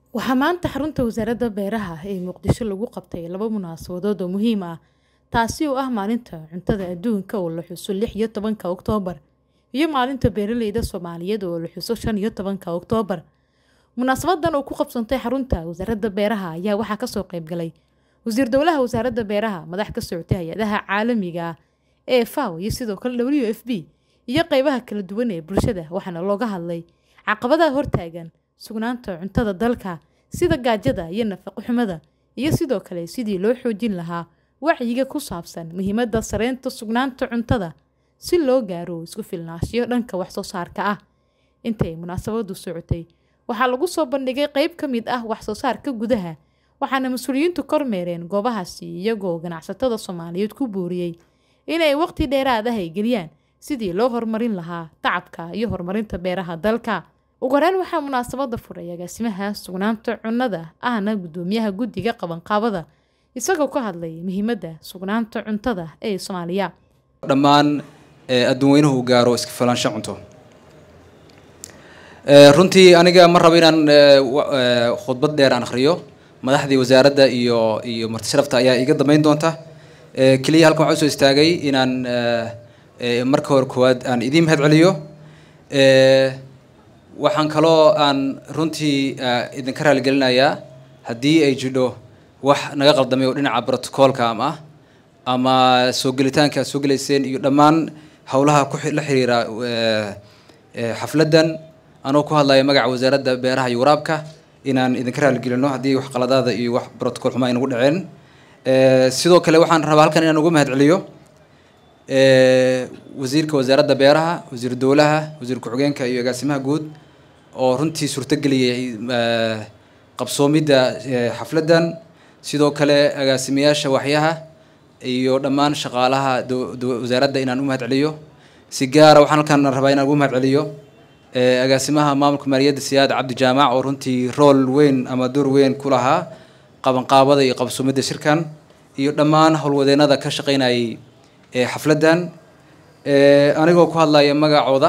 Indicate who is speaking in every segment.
Speaker 1: Waxaa maanta xarunta Wasaaradda Beeraha ee Muqdisho lagu qabtay laba munaasabadood oo muhiim ah, taasi oo ah Maalinta Cuntada Adduunka oo la xuso lix iyo tobanka Oktoobar iyo Maalinta Beeralayda Soomaaliyeed oo la xuso shan iyo tobanka Oktoobar. Munaasabadan oo ku qabsantay xarunta Wasaaradda Beeraha ayaa waxaa kasoo qayb galay Wasiir Dowlaha Wasaaradda Beeraha, madax ka socotay hay'adaha caalamiga ah ee FAO iyo sidoo kale WFP iyo qaybaha kala duwan ee bulshada waxaana looga hadlay caqabadaha hortaagan sugnaanta cuntada dalka sida gaajada iyo nafaqo xumada iyo sidoo kale sidii loo xoojin lahaa wacyiga ku saabsan muhiimadda sareynta sugnaanta cuntada si loo gaaro isku filnaanshiyo dhanka wax soo saarka ah. Intay munaasabadu socotay, waxaa lagu soo bandhigay qayb ka mid ah wax soo saarka gudaha, waxaana mas'uuliyiintu kormeereen goobahaasi iyagoo ganacsatada Soomaaliyeed ku booriyay inay waqti dheeraad ah ay geliyaan sidii loo horumarin lahaa tacabka iyo horumarinta beeraha dalka. Ugu horreyn waxaa munaasabada furay agaasimaha sugnaanta cunnada ahna guddoomiyaha guddiga qabanqaabada isagoo ka hadlay muhiimadda sugnaanta cuntada ee Soomaaliya.
Speaker 2: dhammaan adduun weynuhu uu gaaro iska filaansho cunto runtii aniga ma rabo inaan khudbad dheer aan akhriyo madaxdii wasaaradda iyo iyo marti sharafta ayaa iga dambeyn doonta keliya halkan waxaan usoo istaagay inaan marka hore koowaad aan idiin mahad celiyo waxaan kaloo aan runtii idinka raaligelinayaa haddii ay jidho wax naga qaldamay oo dhinaca brotocoolka am ah ama soo gelitaanka aad soo gelayseen iyo dhammaan howlaha ku la xiriira xafladdan anoo ku hadlaya magaca wasaaradda beeraha iyo waraabka inaan idinka raaligelino haddii wax qaladaada iyo wax brotocool xumaa inagu dhaceen sidoo kale waxaan rabaa halkan inaan uga mahad celiyo wasiirka wasaaradda beeraha wasiir dowlaha wasiir ku-xigeenka iyo agaasimaha guud oo runtii suurtageliyay qabsoomidda xafladdan sidoo kale agaasimayaasha waxyaha iyo dhammaan shaqaalaha wasaaradda inaan u mahad celiyo si gaara waxaan halkan rabaa inaan ugu mahad celiyo agaasimaha maamulka maaliyadda siyaad cabdi jaamac oo runtii rool weyn ama door weyn ku lahaa qabanqaabada iyo qabsoomidda shirkan iyo dhammaan howlwadeenada ka shaqeynayay xafladdan anigoo ku hadlaya magacooda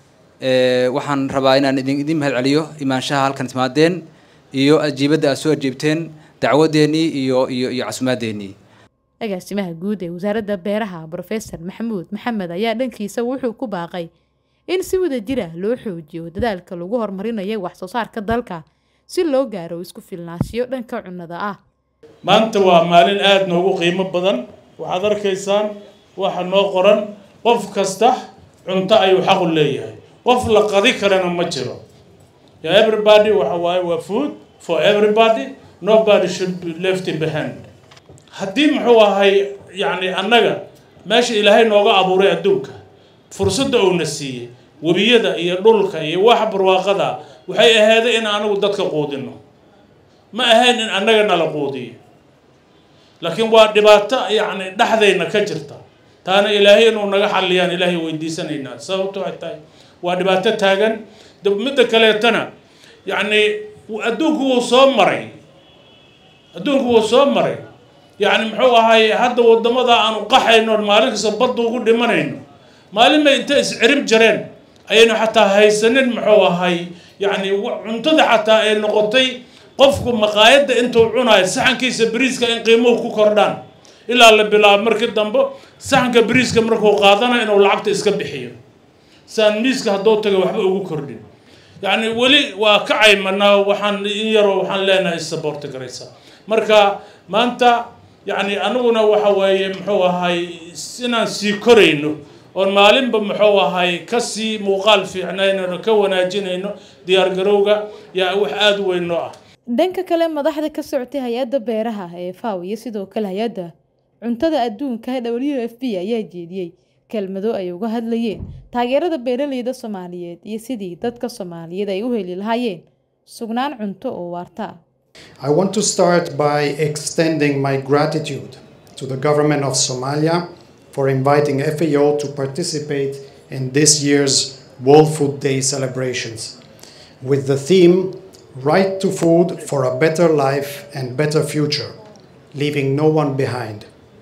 Speaker 2: waxaan rabaa inaan idin idin mahad celiyo imaanshaha halkan timaadeen iyo ajiibadda aad soo ajiibteen dacwadeennii iyo iyo iyo casumaaddeennii
Speaker 1: agaasimaha guud ee wasaaradda beeraha brofesor maxamuud maxamed ayaa dhankiisa wuxuu ku baaqay in si wada jira loo xoojiyo dadaalka lagu horumarinayo wax soo saarka dalka si loo gaaro isku filnaanshiyo dhanka cunnada ah
Speaker 3: maanta waa maalin aada noogu qiimo badan waxaad arkaysaan waxa noo qoran qof kasta cunto ayuu xaqu leeyahay qof la qadi karana ma jiro everybody waxa waaye waa food for everybody nobody should be left behind haddii muxuu ahay yacni annaga meesha ilaahay nooga abuuray adduunka fursadda uuna siiyey webiyada iyo dhulka iyo waxa barwaaqada waxay ahaaday in anagu dadka quudino ma ahayn in annaga nala quudiyo laakiin waa dhibaato yacni dhexdayna ka jirta taana ilaahay inuu naga xalliyaan ilaahay weydiisanaynaa sababto ay tahay waa dhibaato taagan midda kaleetana yacni adduunku wuu soo maray adduunku wuu soo maray yacni muxuu ahay hadda waddamada aanu qaxayno maalin kasta badda ugu dhimanayno maalin bay inta iscirib jareen ayaynu xataa haysanin muxuu ahay yacni cuntada xataa ay noqotay qofku maqaayadda intuu cunayo saxankiisa bariiska in qiimuhu ku kordhaan ilaa la bilaabo markii dambe saxanka bariiska markuu qaadana inuu lacagta iska bixiyo saan miiska hadduu taga waxba ugu kordhin yacni weli waa ka caymanaa waxaan in yaroo waxaan leenahay saboorti garaysa marka maanta yacni aniguna waxa weeye muxuu ahay inaan sii korayno oon maalinba muxuu ahay kasii muuqaal fiicnaynano ka wanaajinayno diyaargarowga yaa wax aada u weyn noo ah
Speaker 1: dhanka kale madaxda ka socotay hay-adda beeraha ee faw iyo sidoo kale hay-adda cuntada adduunka w f b ayaa jeediyey kelmado ay uga hadlayeen taageerada beeralayda soomaaliyeed iyo sidii dadka soomaaliyeed ay u heli lahaayeen sugnaan cunto oo waarta
Speaker 4: I want to start by extending my gratitude to the government of Somalia for inviting FAO to participate in this year's World Food Day celebrations with the theme Right to Food for a Better Life and Better Future, leaving no one behind.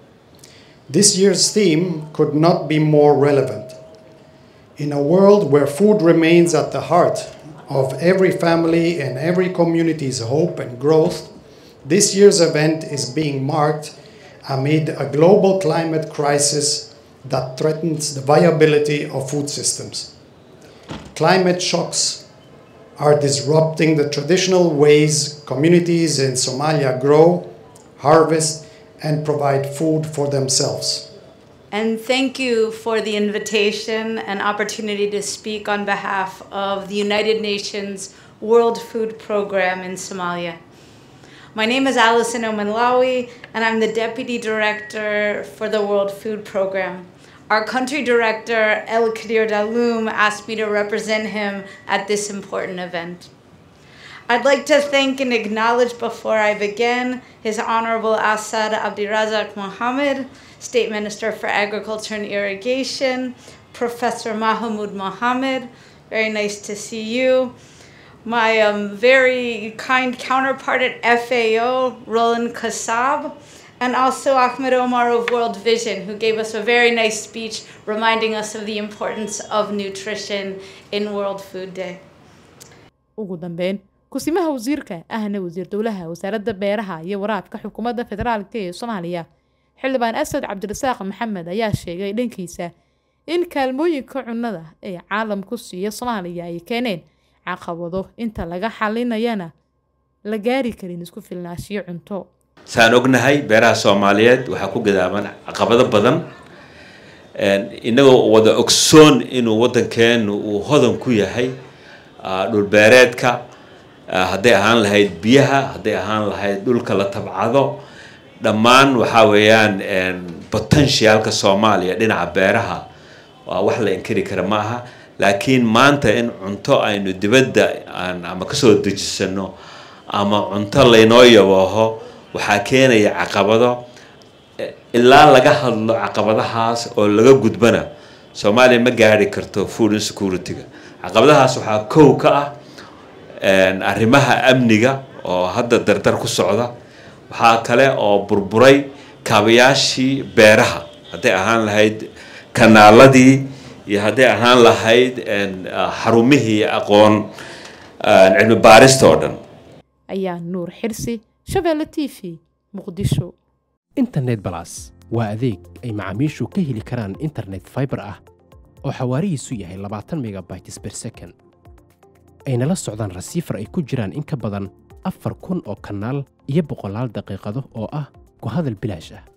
Speaker 4: This year's theme could not be more relevant. In a world where food remains at the heart of every family and every community's hope and growth, this year's event is being marked amid a global climate crisis that threatens the viability of food systems. Climate shocks are disrupting the traditional ways communities in Somalia grow, harvest, and provide food for themselves.
Speaker 5: And thank you for the invitation and opportunity to speak on behalf of the United Nations World Food Program in Somalia. My name is Alison Omanlawi, and I'm the Deputy Director for the World Food Program. Our country director, El Kadir Daloum, asked me to represent him at this important event. I'd like to thank and acknowledge before I begin His Honorable Assad Abdirazak Mohammed, State Minister for Agriculture and Irrigation, Professor Mahmoud Mohammed, very nice to see you. My um, very kind counterpart at FAO, Roland Kassab, and also Ahmed Omar of World Vision, who gave us a very nice speech reminding us of the importance of nutrition in World Food Day.
Speaker 1: ugu dambeyn kusimaha wasiirka ahna wasiir dowlaha wasaaradda beeraha iyo waraabka xukuumadda federaalk ee soomaaliya xildhibaan asad cabdirasaaq maxamed ayaa sheegay dhankiisa in kaalmooyinka cunnada ee caalamku siiya soomaaliya ay keeneen caqabado inta laga xalinayana la gaari karin isku filnaashiyo cunto
Speaker 6: saan ognahay beeraha soomaaliyeed waxaa ku gadaaban caqabado badan inagoo wada ogsoon inuu waddankeenu uu hodan ku yahay dhulbeereedka hadday ahaan lahayd biyaha hadday ahaan lahayd dhulka la tabcado dhammaan waxaa weeyaan potentialka soomaaliya dhinaca beeraha waa wax la inkiri kara ma aha laakiin maanta in cunto aynu dibadda aan ama kasoo dejisano ama cunto laynoo yabooho waxaa keenaya caqabado ilaa laga hadlo caqabadahaas oo laga gudbana soomaaliya ma gaari karto food insecurity-ga caqabadahaas waxaa kow ka ah arrimaha amniga oo hadda dardar ku socda waxaa kale oo burburay kaabayaashii beeraha hadday ahaan lahayd kanaaladii iyo hadday ahaan lahayd xarumihii aqoon cilmi baarista oo dhan
Speaker 1: ayaa nuur xirsi shabeelle t v muqdisho
Speaker 7: internet balas waa adeeg ay macaamiishu ka heli karaan internet fiber ah oo xawaarihiisu yahay labaatan megabytes per second ayna la socdaan rasiifar ay ku jiraan in ka badan afar kun oo kanaal iyo boqolaal daqiiqado oo ah ku hadal bilaash ah